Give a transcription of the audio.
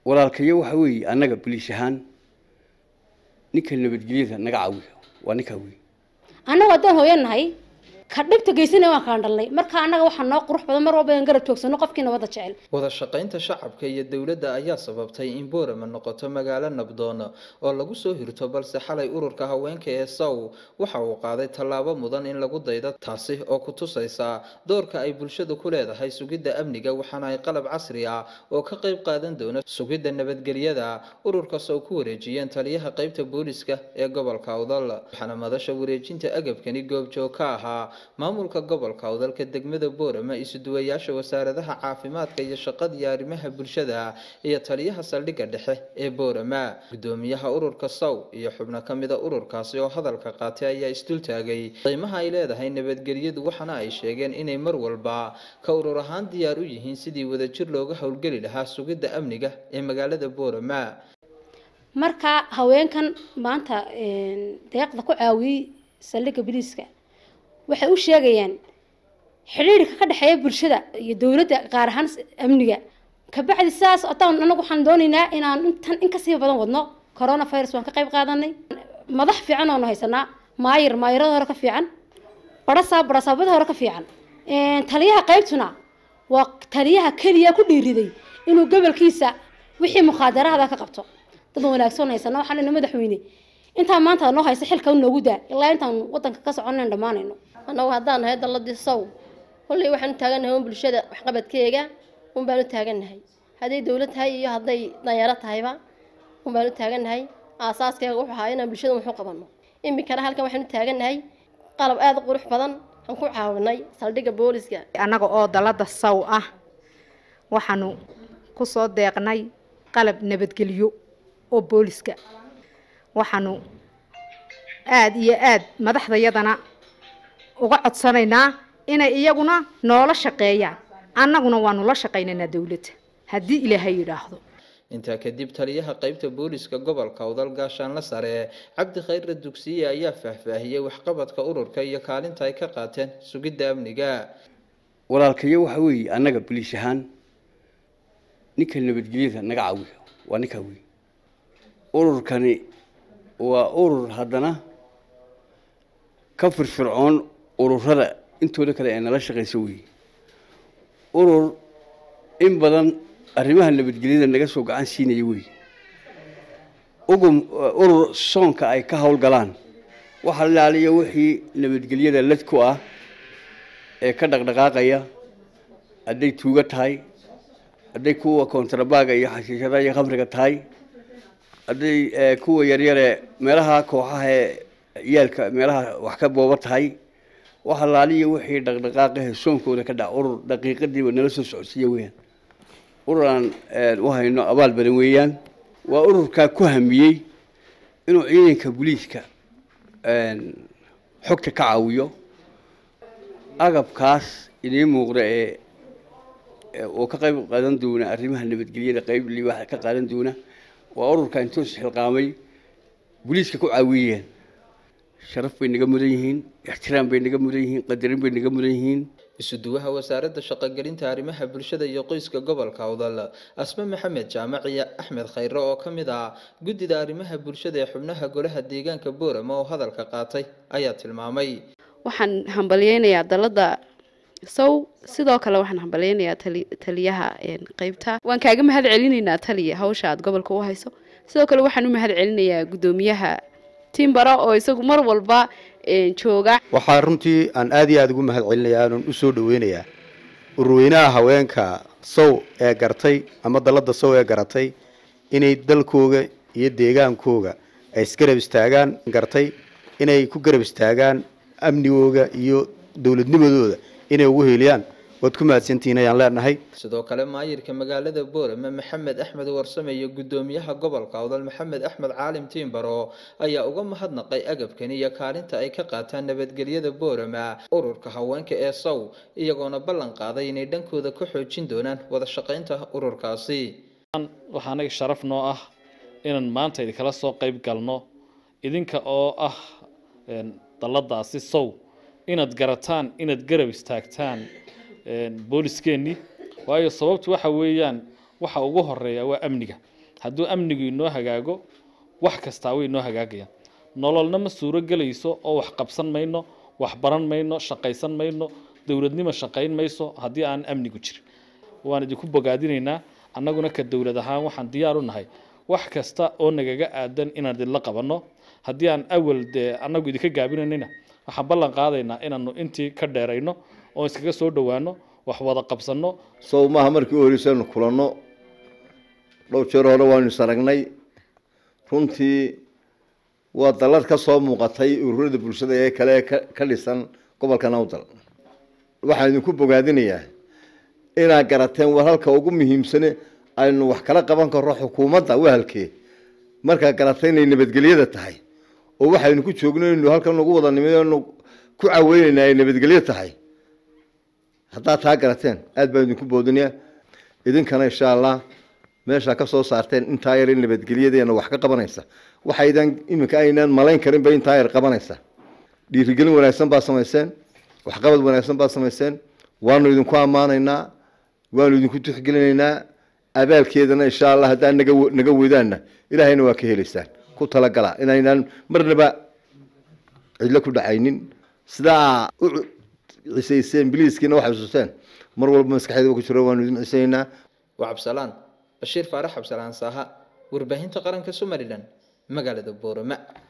walaalkayo waxa weeye annaga boliis ahaan ninka nabadgelyada naga caawiyo waa ninkaa wey annagu haddaan hooyan nahay ka dhibta geysana waan kaan dhalnay marka annaga waxaa noo qurux badan mar walba aan garab joogsano qofkii nabadda jecel wada shaqaynta shacabka iyo dowladda ayaa sababtay in boorama noqoto magaalo nabdoon oo lagu soo hirto balse xalay ururka haweenka ee sow waxa uu qaaday tallaabo mudan in lagu daydo taasi oo ku tusaysa doorka ay bulshadu ku leedahay sugidda amniga waxaana ay qalab casri ah oo ka qayb qaadan doona sugidda nabadgelyada ururka sow ku wareejiyeen taliyaha qaybta booliska ee gobolka awdal waxaana madasha wareejinta agabkani goobjoog ka ahaa maamulka gobolka awdalka degmada boorama isuduwayaasha wasaaradaha caafimaadka iyo shaqada iyo arrimaha bulshada iyo taliyaha saldhigga dhexe ee boorama gudoomiyaha ururka sow iyo xubno ka mida ururkaasi oo hadalka qaatay ayaa isdultaagay qiimaha ay leedahay nabadgelyadu waxaana ay sheegeen inay mar walba ka urur ahaan diyaar u yihiin sidii wadajir looga howlgeli lahaa sugidda amniga ee magaalada boorama marka haweenkan maanta deeqda ku caawiyey saldhigga biliiska waxay u sheegayaan xidhiirka ka dhexeeya bulshada iyo dowladda qaar ahaan amniga kabacdi sidaas otaan anagu waxaan doonaynaa inaan intan in kasii badan wadno corona virus waan ka qayb qaadanay madax fiican oonu haysanaa maayir maayirada hore ka fiican barasaa barasaabada hore ka fiican taliyaha qaybtuna waa taliyaha keliya ku dhiiriday inuu gobolkiisa wixii mukhaadaraada ka qabto dad wanaagsan haysana waxaan ina madaxweyne intaa maanta noo haysa xilka noogu daa ilaa intaan wadanka ka soconayn dhammaanayno annagu haddaan nahay dalladii sow kolley waxaan u taagannahay un bulshada waxqabadkeega un baan u taagannahay hadday dowlad tahay iyo hadday danyaro tahayba un baan u taagannahay aasaaskeyga wuxuu ahaa inaan bulshada waxu qabanno iminkana halkan waxaan u taagannahay qalab aada u qurux badan aan ku caawinay saldhigga booliska annaga oo dalladda saw ah waxaanu ku soo deeqnay qalab nabadgelyo oo booliska waxaanu aada iyo aada madaxdayadana uga codsanaynaa inay iyaguna noola shaqeeyaan annaguna waanu la shaqaynaynaa dowladda haddii ilaahay yidhaahdo intaa kadib taliyaha qaybta booliska gobolka awdal gaashaanla sare cabdi khayre dugsiye ayaa faahfaahiyey waxqabadka ururka iyo kaalinta ay ka qaateen sugidda amniga walaalkayo waxa weeye annaga boliis ahaan ninka nabadgelyada naga caawiyo waa ninkaa wey ururkani waa urur haddana ka firfircoon ururada intooda kale ee nala shaqayso weeye urur in badan arrimaha nabadgelyada naga soo gacan siinaya wey ugum urur soonka ay ka howlgalaan waxa ilaaliya wixii nabadgelyada lad ku ah ee ka dhaqdhaqaaqaya hadday tuugo tahay hadday kuwa kontrabaaga iyo xashiishada iyo khamriga tahay hadday kuwa yaryare meelaha kooxaha ee yaalka meelaha wax ka booba tahay waxa laaliya wixii dhaqdhaqaaqahe soonkooda ka dhac urur daqiiqadiiba nala soo socodsiiya weyaan urur aan u hayno abaal badan weeyaan waa ururkaa ku hamiyey inuu ciidanka booliiska xogta ka caawiyo agabkaas idiin muuqda ee oo ka qayb qaadan doona arrimaha nabadgelyada qayb liwaaxa ka qaadan doona waa ururka intoos xilqaamay booliiska ku caawiyeen sharaf bay naga mudan yihiin ixtiraam bay naga mudan yihiin qadarin bay naga mudan yihiin isuduwaha wasaaradda shaqogelinta arrimaha bulshada iyo qoyska gobolka awdal asme maxamed jaamac iyo axmed khayre oo ka mid ah guddida arrimaha bulshada ee xubnaha golaha deegaanka boorama oo hadalka qaatay ayaa tilmaamay waxaan hambalyeynayaa dalada sow sidoo kale waxaan hambalyeynayaa taliyaha qeybta waan kaaga mahad celinaynaa taliya hawsha aad gobolka u hayso sidoo kale waxaan u mahad celinayaa guddoomiyaha timbara oo isagu mar walba jooga waxaa runtii aan aada iyo aada ugu mahad celinayaa aanan u soo dhaweynayaa urweynaha haweenka sow ee gartay ama dalladda sow ee garatay inay dalkooga iyo deegaankooga ay isgarab istaagaan gartay inay ku garab istaagaan amnigooga iyo dowladnimadooda inay ugu heliyaan waad ku mahadsantihiin ayaan leenahay sidoo kale maayirka magaalada boorama maxamed axmed warsame iyo guddoomiyaha gobolka awdal maxamed axmed caalim tiimbaro ayaa uga mahadnaqay agabkani iyo kaalinta ay ka qaataan nabadgelyada boorama ururka haweenka ee sow iyagoona ballan qaaday inay dhankooda ka xoojin doonaan wada shaqaynta ururkaasi waxaa anaga sharaf noo ah inaan maanta idinkala soo qayb galno idinka oo ah dalladaasi sow inaad garataan inaad garab istaagtaan booliskeenii waayo sababtu waxa weeyaan waxa ugu horeeya waa amniga hadduu amnigu inoo hagaago wax kastaa way inoo hagaagayaan nololna ma suuro gelayso oo wax qabsan mayno wax baran mayno shaqaysan mayno dowladnimo shaqayn mayso haddii aan amnigu jirin waan idinku bogaadinaynaa annaguna ka dowlad ahaan waxaan diyaar u nahay wax kasta oo nagaga aadan inaan idinla qabanno haddii aan awal dee annagu idinka gaabinaynayna waxaan ballan qaadaynaa inaanu intii ka dheerayno oo iskaga soo dhowaano wax wada qabsanno sow maaha markii u horreysaynu kulanno dhowr jeer hore waanu is aragnay runtii waa dallad ka soo muuqatay ururada bulshada ee kale ee ka ka dhisan gobolka nawdal waxaan idinku bogaadinayaa inaad garateen war halka ugu muhiimsane aynu wax kala qaban karro xukuumadda wahalkee markaad garatay inay nabadgelyada tahay oo waxaynu ku joogno inaynu halkan ugu wada nimid anu ku caweynaynaa ay nabadgelyo tahay haddaad taa garateen aad baan idinku boodinayaa idinkana insha allah meeshaa ka soo saarteen intaa yar in nabadgelyadeena wax ka qabanaysa waxaydan iminka aynaan malayn karinba intaa yar qabanaysa dhiirigelin wanaagsan baad samayseen waxqabad wanaagsan baad samayseen waanu idinku ammaanaynaa waanu idinku tixgelinaynaa abaalkeedana insha allah haddaan naga naga weydaanna ilaahayna waa ka helaysaan ku talagala inaynaan marnaba cidlo ku dhacaynin sidaa u cisayseen biliiskiina waxay xusuusteen mar walba maskaxeeda ku jiro waanu idin cisaynaa waa cabsalaan bashiir faarax cabsalaan saaha warbaahinta qaranka somalilan magaalada boorama